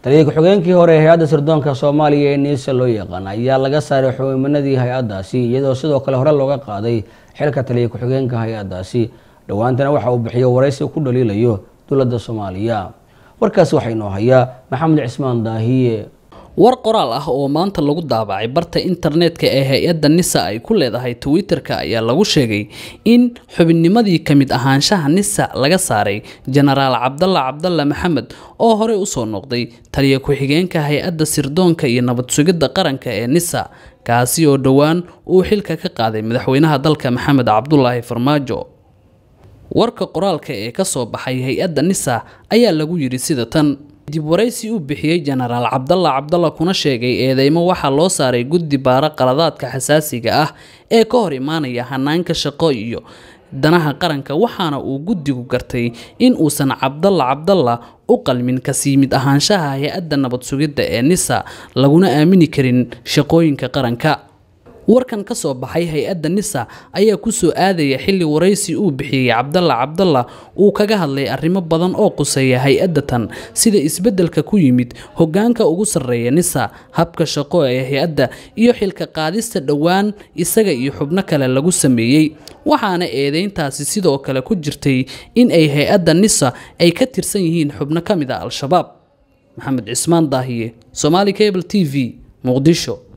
taliya ku-xigeenkii hore ee hay-adda sirdoonka soomaaliya ee niisa loo yaqaan ayaa laga saaray xubimanadii hay-addaasi iyadoo sidoo kale hore looga qaaday xilka taliya ku-xigeenka hay-addaasi dhowaantana waxa uu bixiyo waraysi ku dhaliilayo dowladda soomaaliya warkaasi waxaa inoo hayaa maxamed cismaan daahiye war qoraal ah oo maanta lagu daabacay barta internetka ee hay-adda nisa ay ku leedahay twitter-ka ayaa lagu sheegay in xubinnimadii ka mid ahaanshaha nisa laga saaray jenaraal cabdalla cabdalla maxamed oo horey usoo noqday taliya ku-xigeenka hay-adda sirdoonka iyo nabad sugidda qaranka ee nisa kaasi oo dhowaan uu xilka ka qaaday madaxweynaha dalka maxamed cabdulaahi farmaajo warka qoraalka ee ka soo baxay hay-adda nisa ayaa lagu yidhi sida tan dib waraysi uu bixiyey jenaraal cabdalla cabdalla kuna sheegay eedeymo waxaa loo saaray guddi baara qaladaadka xasaasiga ah ee ka hor imaanaya hanaanka shaqo iyo danaha qaranka waxaana uu guddigu gartay in uusan cabdalla cabdalla u qalmin kasii mid ahaanshaha hay-adda nabad sugidda ee nisa laguna aamini karin shaqooyinka qaranka warkan ka soo baxay hay-adda nisa ayaa kusoo aadaya xilli waraysi uu bixiyey cabdalla cabdalla uu kaga hadlay arrimo badan oo quseeya hay-adda tan sida isbeddelka ku yimid hoggaanka ugu sarreeya nisa habka shaqo ee hay-adda iyo xilka qaadista dhowaan isaga iyo xubno kale lagu sameeyey waxaana eedeyntaasi sidoo kale ku jirtay in ay hay-adda nisa ay ka tirsan yihiin xubno ka mid a al-shabaab maxamed cismaan daahiye somaali cable t v muqdisho